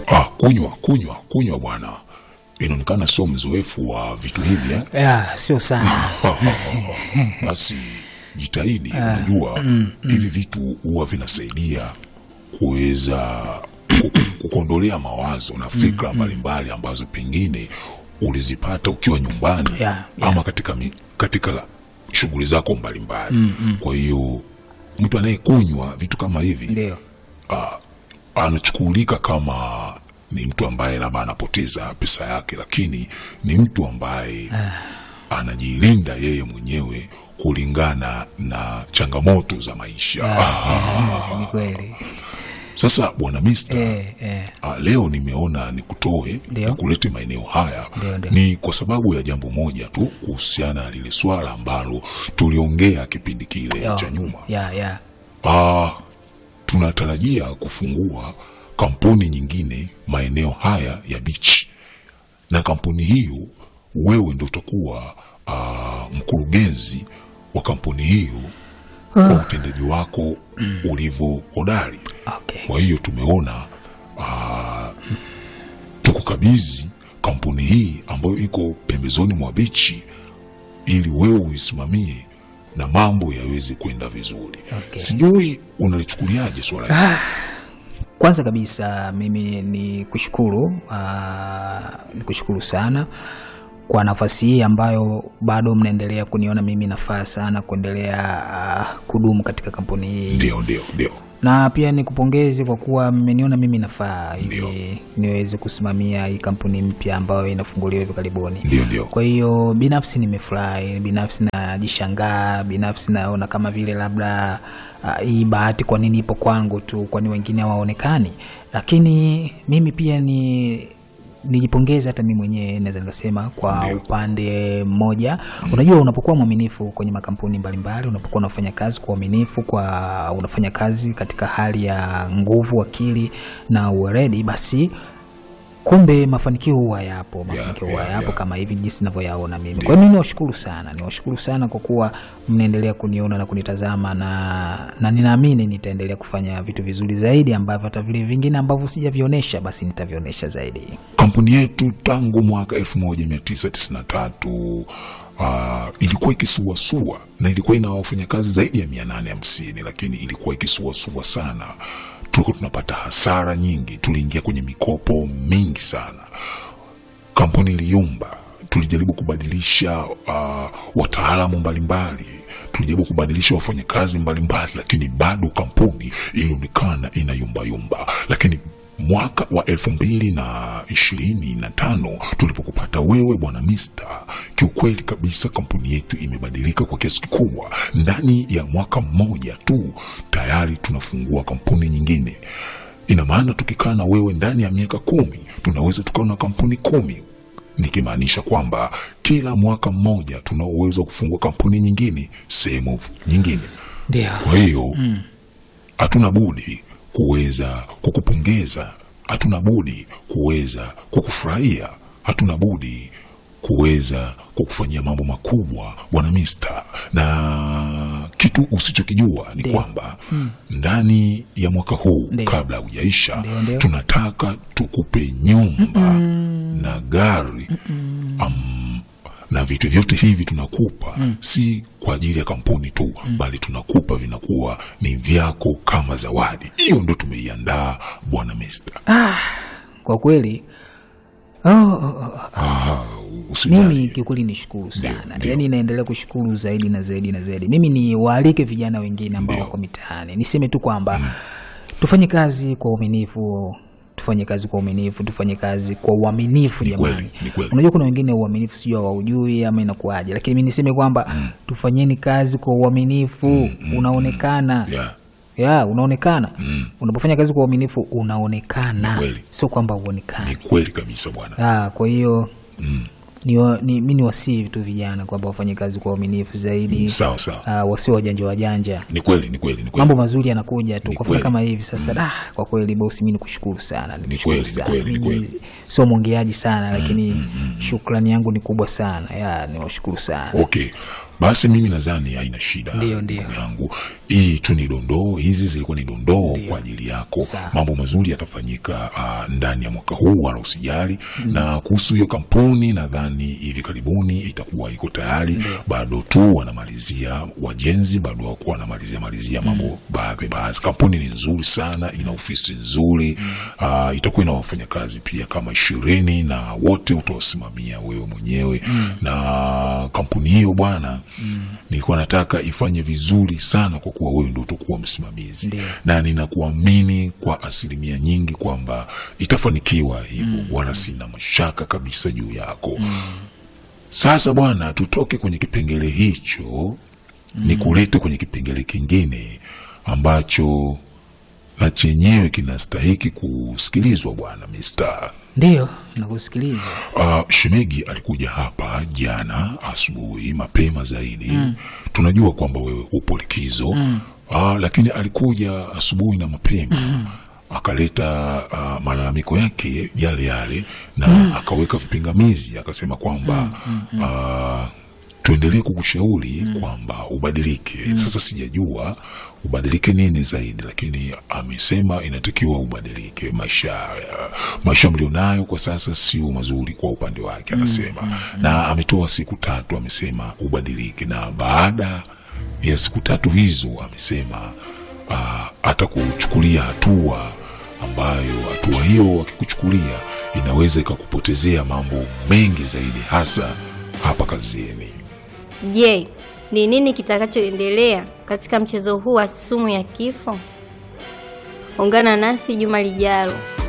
Ah, kunywa kunywa kunywa bwana, inaonekana sio mzoefu wa vitu hivi eh? ya sio sana Basi jitahidi. Unajua hivi vitu huwa vinasaidia kuweza ku- ku- kukuondolea mawazo na fikra mbalimbali ambazo pengine ulizipata ukiwa nyumbani Yeah, yeah. ama katika, mi- katika shughuli zako mbalimbali. Kwa hiyo mtu anayekunywa vitu kama hivi ndio anachukulika kama ni mtu ambaye labda anapoteza pesa yake, lakini ni mtu ambaye anajilinda yeye mwenyewe kulingana na changamoto za maisha. ni kweli Sasa bwana Mister, eh, eh. ah, leo nimeona nikutoe Ndio. nikulete maeneo haya Ndio, ndio. ni kwa sababu ya jambo moja tu kuhusiana na lile swala ambalo tuliongea kipindi kile Yo, cha nyuma. ya ya Ah, tunatarajia kufungua kampuni nyingine maeneo haya ya beach, na kampuni hiyo wewe ndo utakuwa ah, mkurugenzi wa kampuni hiyo kwa utendaji wako ulivyo hodari. okay. Kwa hiyo tumeona ah, tukukabidhi kampuni hii ambayo iko pembezoni mwa bichi ili wewe uisimamie na mambo yaweze kwenda vizuri. Okay. Sijui unalichukuliaje swala hili? Kwanza kabisa mimi ni kushukuru aa, ni kushukuru sana kwa nafasi hii ambayo bado mnaendelea kuniona mimi nafaa sana kuendelea aa, kudumu katika kampuni hii Ndio, ndio, ndio. na pia nikupongeze kwa kuwa mmeniona mimi nafaa Ndio. ili niweze kusimamia hii kampuni mpya ambayo inafunguliwa hivi karibuni. Ndio, ndio. Kwa hiyo binafsi nimefurahi, binafsi najishangaa, binafsi naona kama vile labda uh, hii bahati kwa nini ipo kwangu tu, kwani wengine hawaonekani. Lakini mimi pia ni nijipongeze hata mimi mwenyewe naweza nikasema kwa Ndio. upande mmoja unajua unapokuwa mwaminifu kwenye makampuni mbalimbali unapokuwa unafanya kazi kwa uaminifu kwa unafanya kazi katika hali ya nguvu akili na uweredi basi kumbe mafanikio huwa yapo mafanikio huwa yeah, yapo yeah. kama hivi jinsi ninavyoyaona mimi kwa hiyo mimi niwashukuru sana niwashukuru sana kwa kuwa mnaendelea kuniona na kunitazama na, na ninaamini nitaendelea kufanya vitu vizuri zaidi ambavyo hata vile vingine ambavyo sijavionyesha basi nitavionyesha zaidi Kampuni yetu tangu mwaka 1993 uh, ilikuwa ikisuasua na ilikuwa ina wafanyakazi zaidi ya 850 lakini ilikuwa ikisuasua sana. Tulikuwa tunapata hasara nyingi, tuliingia kwenye mikopo mingi sana. Kampuni iliyumba, tulijaribu kubadilisha uh, wataalamu mbalimbali, tulijaribu kubadilisha wafanyakazi mbalimbali, lakini bado kampuni ilionekana inayumbayumba. Lakini mwaka wa elfu mbili na ishirini na tano tulipokupata wewe bwana Mista, kiukweli kabisa kampuni yetu imebadilika kwa kiasi kikubwa. Ndani ya mwaka mmoja tu tayari tunafungua kampuni nyingine. Ina maana tukikaa na wewe ndani ya miaka kumi tunaweza tukawa na kampuni kumi nikimaanisha kwamba kila mwaka mmoja tuna uwezo wa kufungua kampuni nyingine sehemu nyingine. ndio Kwa hiyo hatuna budi kuweza kukupongeza, hatuna budi kuweza kukufurahia, hatuna budi kuweza kukufanyia mambo makubwa bwana Mista, na kitu usichokijua ni Ndio. kwamba ndani ya mwaka huu Ndio. kabla hujaisha, Ndio, ndio. tunataka tukupe nyumba na gari am, na vitu vyote hivi tunakupa si kwa ajili ya kampuni tu bali tunakupa vinakuwa ni vyako kama zawadi. Hiyo ndo tumeiandaa bwana Mista. kwa kweli oh, oh, oh. Ah, mimi usijali. kiukweli nishukuru sana ndio. yaani naendelea kushukuru zaidi na zaidi na zaidi mimi ni waalike vijana wengine ambao Ndio. wako mitaani niseme tu kwamba tufanye kazi kwa uaminifu tufanye kazi kwa uaminifu tufanye kazi kwa uaminifu Ni jamani kweli, ni kweli. unajua kuna wengine uaminifu sijui hawaujui ama inakuaje lakini mi niseme kwamba tufanyeni kazi kwa uaminifu unaonekana Yeah. ya unaonekana unapofanya kazi kwa uaminifu unaonekana Ni kweli. sio kwamba Ni uonekani kweli kabisa bwana. Ah, kwa hiyo ni, wa- ni, mi ni wasii tu vijana kwamba wafanye kazi kwa uaminifu zaidi Sawa sawa. Ah, wasio wajanja wajanja Ni kweli, ni kweli, ni kweli. mambo mazuri yanakuja tu Ni kwa kweli. mfano kama hivi sasa da, kwa kweli bosi mi nikushukuru sana nikushukuru kweli, ni sana kweli, ni Mimi kweli. sio mwongeaji sana lakini shukrani yangu ni kubwa sana ya niwashukuru sana Okay. basi mimi nadhani haina shida Ndio, ndio. ndugu yangu hii tu ni dondoo hizi zilikuwa ni dondoo Ndio. kwa ajili yako Sawa. mambo mazuri yatafanyika uh, ndani ya mwaka huu wala usijali na kuhusu hiyo kampuni nadhani hivi karibuni itakuwa iko tayari bado tu wanamalizia wajenzi bado wakuwa wanamalizia malizia mambo baadhi baadhi kampuni ni nzuri sana ina ofisi nzuri uh, itakuwa ina wafanyakazi pia kama ishirini na wote utawasimamia wewe mwenyewe na kampuni hiyo bwana nilikuwa nataka ifanye vizuri sana kwa kuwa wewe ndo utakuwa msimamizi Ndio. na ninakuamini kwa asilimia nyingi kwamba itafanikiwa hivyo wala sina mashaka kabisa juu yako sasa bwana tutoke kwenye kipengele hicho ni kulete kwenye kipengele kingine ambacho na chenyewe kinastahiki kusikilizwa bwana Mr. Ndiyo, nakusikiliza. Uh, Shemegi alikuja hapa jana asubuhi mapema zaidi tunajua kwamba wewe upo likizo uh, lakini alikuja asubuhi na mapema akaleta uh, malalamiko yake yale yale na akaweka vipingamizi akasema kwamba uh, tuendelee kukushauri kwamba ubadilike. Sasa sijajua ubadilike nini zaidi, lakini amesema inatakiwa ubadilike. Maisha uh, maisha mlionayo kwa sasa sio mazuri kwa upande wake, anasema na ametoa siku tatu, amesema ubadilike, na baada ya siku tatu hizo amesema uh, atakuchukulia hatua ambayo hatua hiyo akikuchukulia inaweza ikakupotezea mambo mengi zaidi, hasa hapa kazini. Je, ni nini kitakachoendelea katika mchezo huu wa sumu ya kifo? Ungana nasi juma lijalo.